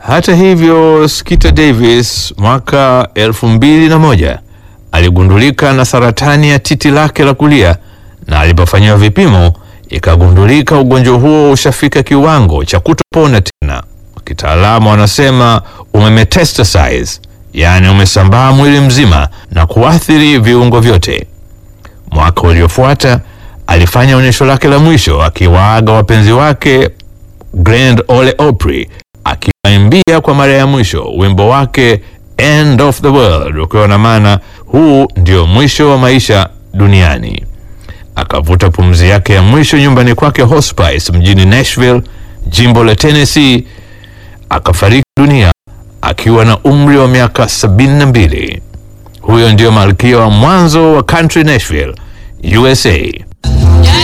Hata hivyo, Skeeter Davis mwaka elfu mbili na moja aligundulika na saratani ya titi lake la kulia, na alipofanyiwa vipimo ikagundulika ugonjwa huo ushafika kiwango cha kutopona tena. Kitaalamu wanasema umemetastasize, yaani umesambaa mwili mzima na kuathiri viungo vyote. Mwaka uliofuata alifanya onyesho lake la mwisho akiwaaga wapenzi wake Grand Ole Opry akiwaimbia kwa mara ya mwisho wimbo wake End of the World, ukiwa na maana huu ndio mwisho wa maisha duniani. Akavuta pumzi yake ya mwisho nyumbani kwake Hospice mjini Nashville, jimbo la Tennessee, akafariki dunia akiwa na umri wa miaka 72. Huyo ndio malkia wa mwanzo wa country Nashville, USA.